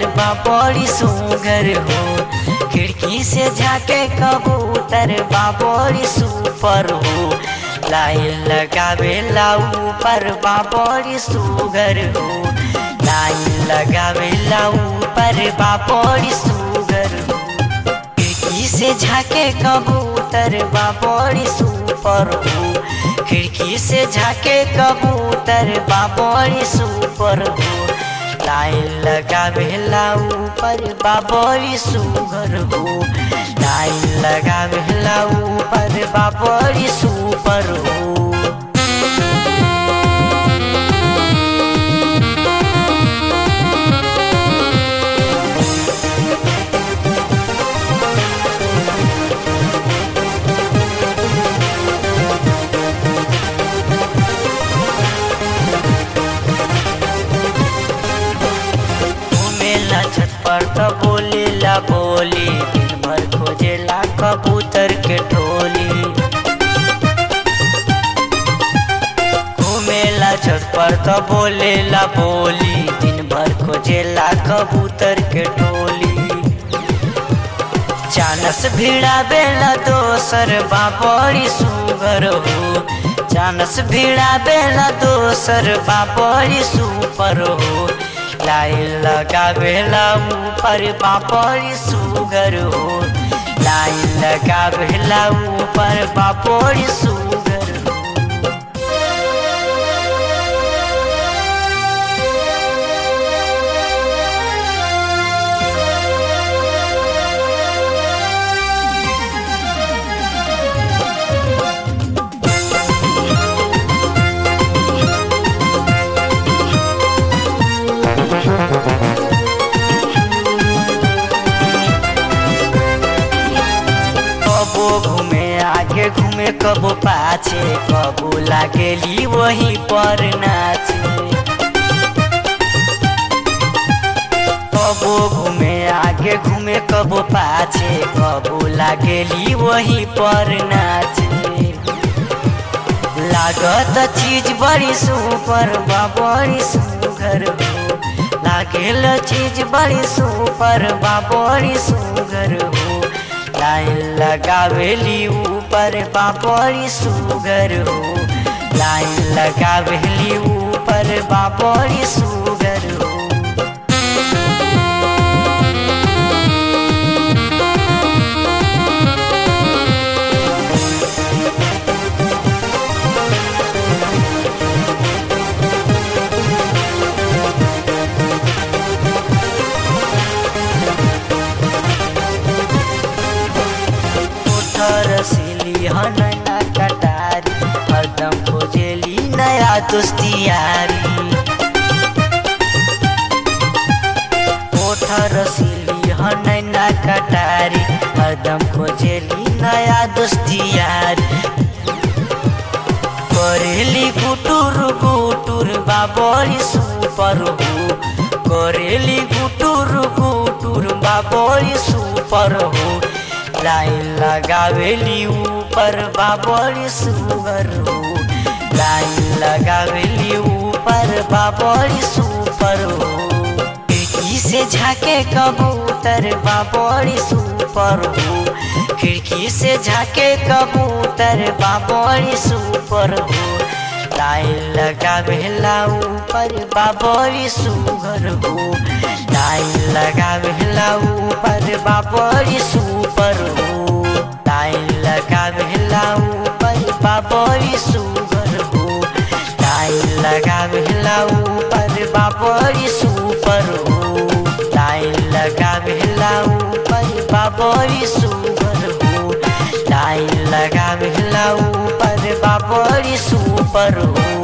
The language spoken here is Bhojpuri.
बा बड़ी सुगर हो खिड़की से झाके कबूतर बा बड़ी सुपर हो लाइन लगावे ला ऊपर बा बड़ी सुगर हो लाइन लगावे ला ऊपर बा बड़ी सुगर हो खिड़की से झाके कबूतर बा बड़ी सुपर हो खिड़की से झाके कबूतर बा बड़ी सुपर हो लाइन लगावेला ऊपर बा बड़ी सुगर हो लाइन लगावेला ऊपर बा बड़ी सुपर हो घूमेला छत पर त बोलेला बोली दिन भर खोजेला कबूतर के टोली घूमेला छत पर त बोलेला बोली दिन भर खोजेला कबूतर के टोली चानस भिड़ा बेला दोसर बा बड़ी सुगर हो चानस भिड़ा बेला दोसर बा बड़ी सुपर हो लाइन लगावेला ऊपर बापड़ी सुगर हो लाइन लगावेला ऊपर बापड़ी सुगर हो कबो घूमे आगे घूमे कबो पाछे कबो लागेली वही पर नाचे कबो घूमे आगे घूमे कबो पाछे कबो लागेली वही पर नाचे लागत चीज बड़ी सुपर बा बड़ी सुगर हो लागेल चीज बड़ी सुपर बा बड़ी सुगर हो लाइन लगावेली ऊपर बा बड़ी सुगर हो लाइन लगावेली ऊपर बा बड़ी सुगर हो उठर सिली हनैना कटारी हरदम खोजेली नया दोस्तियारी उठर सिली हनैना कटारी हरदम खोजेली नया दोस्तियारी करेली गुटुर गुटुर बा बड़ी सुपर हो करेली गुटुर गुटुर बा बड़ी सुपर हो लाइन लगावेली ऊपर बा बड़ी सुगर हो लाइन लगावेली ऊपर बा बड़ी सुपर हो खिड़की से झाके कबूतर बा बड़ी सुपर हो खिड़की से झाके कबूतर बा बड़ी सुपर हो लाइन लगावेला ऊपर बा बड़ी सुगर हो लाइन लगावेला ऊपर बा बड़ी सुपर हो लाइन लगावेला ऊपर बा बड़ी सुगर हो लाइन लगावेला ऊपर बा बड़ी सुपर हो लाइन लगावेला ऊपर बा बड़ी सुगर हो लाइन लगावेला ऊपर बा बड़ी सुपर हो